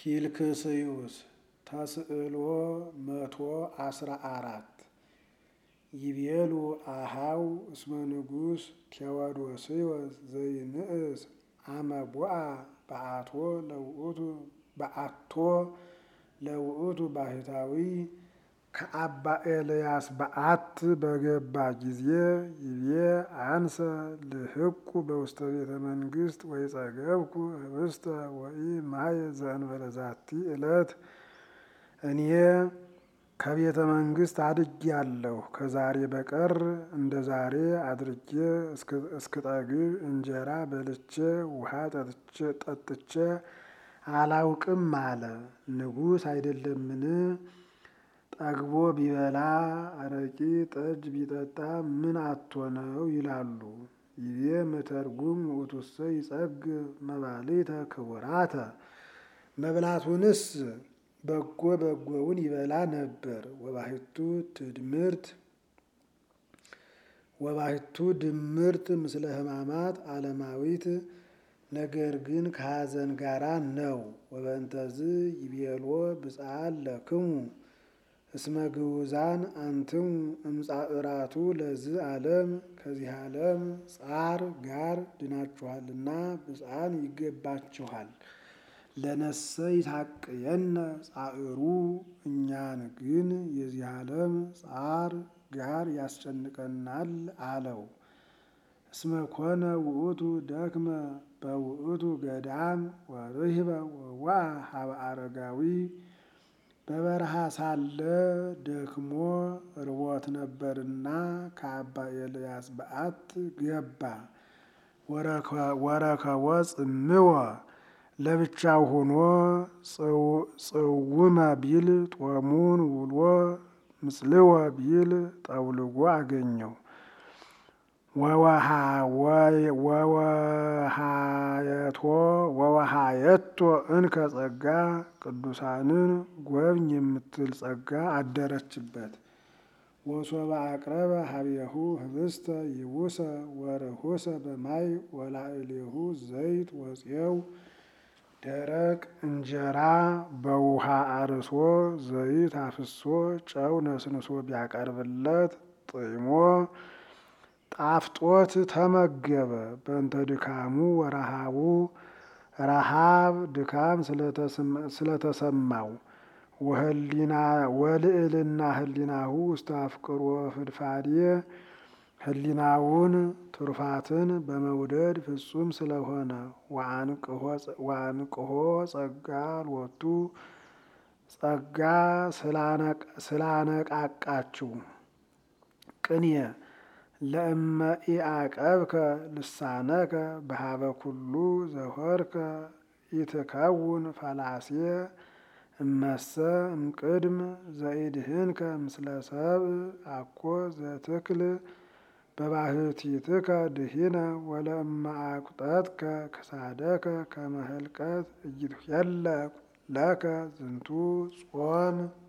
ፊልክስዩስ ተስዕሎ መቶ አስራ አራት ይቤሉ አሃው እስመ ንጉሥ ቴዎዶስዮስ ዘይንእስ አመቦአ በአቶ ለውእቱ በአቶ ለውእቱ ባህታዊ ከአባ ኤልያስ በዓት በገባ ጊዜ ይቤ አንሰ ልህቁ በውስተ ቤተ መንግሥት ወይ ጸገብኩ ህብስተ ወይ ማየ ዘእንበለ ዛቲ ዕለት እኔ ከቤተ መንግሥት አድጌአለሁ ከዛሬ በቀር እንደ ዛሬ አድርጌ እስክጠግብ እንጀራ በልቼ ውሃ ጠጥቼ አላውቅም አለ። ንጉሥ አይደለምን? ጠግቦ ቢበላ አረቂ ጠጅ ቢጠጣ ምን አቶ ነው ይላሉ። ይቤ መተርጉም ውእቱሰ ይጸግብ መባልዕተ ክቡራተ መብላቱንስ በጎ በጎውን ይበላ ነበር። ወባሕቱ ትድምርት ወባሕቱ ድምርት ምስለ ሕማማት ዓለማዊት ነገር ግን ከሐዘን ጋራ ነው። ወበእንተዝ ይቤሎ ብፅዓን ለክሙ እስመ ግዑዛን አንትሙ እምጻዕራቱ ለዝ ዓለም ከዚህ ዓለም ጻር ጋር ድናችኋልና ብፅዓን ይገባችኋል። ለነሰ ይታቅየነ ጻዕሩ እኛን ግን የዚህ ዓለም ጻር ጋር ያስጨንቀናል አለው። እስመ ኮነ ውእቱ ደክመ በውእቱ ገዳም ወርህበ ወዋ ሀበ አረጋዊ በበረሃ ሳለ ደክሞ ርቦት ነበርና ከአባ ኤልያስ በዓት ገባ። ወረከቦ ጽምወ ለብቻው ሆኖ ጽውመ ቢል ጦሙን ውሎ ምጽልወ ቢል ጠውልጎ አገኘው። ወወሃየቶ እንከ ጸጋ ቅዱሳንን ጎብኝ የምትል ጸጋ አደረችበት። ወሶበ አቅረበ ሀቤሁ ህብስተ ይቡሰ ወርሁሰ በማይ ወላዕሌሁ ዘይት ወፄው ደረቅ እንጀራ በውሃ አርሶ ዘይት አፍሶ ጨው ነስንሶ ቢያቀርብለት ጥሞ ጣፍጦት ተመገበ። በእንተ ድካሙ ወረሃቡ ረሃብ ድካም ስለተሰማው ወልዕልና ህሊናሁ ውስተ አፍቅሮ ፍድፋዴ ህሊናውን ትሩፋትን በመውደድ ፍጹም ስለሆነ ወአንቅሖ ጸጋ ሎቱ ጸጋ ስላነቃቃችው ቅኔ ለእመ ኢአቀብከ ልሳነከ በሃበ ኩሉ ዘሆርከ ኢትከውን ፈላሴ እመሰ እምቅድም ዘኢድህንከ ምስለ ሰብእ አኮ ዘትክል በባህቲትከ ድሂነ ወለእመ አቁጠትከ ክሳደከ ከመ ህልቀት ኢይትኄለቅ ለከ ዝንቱ ጾም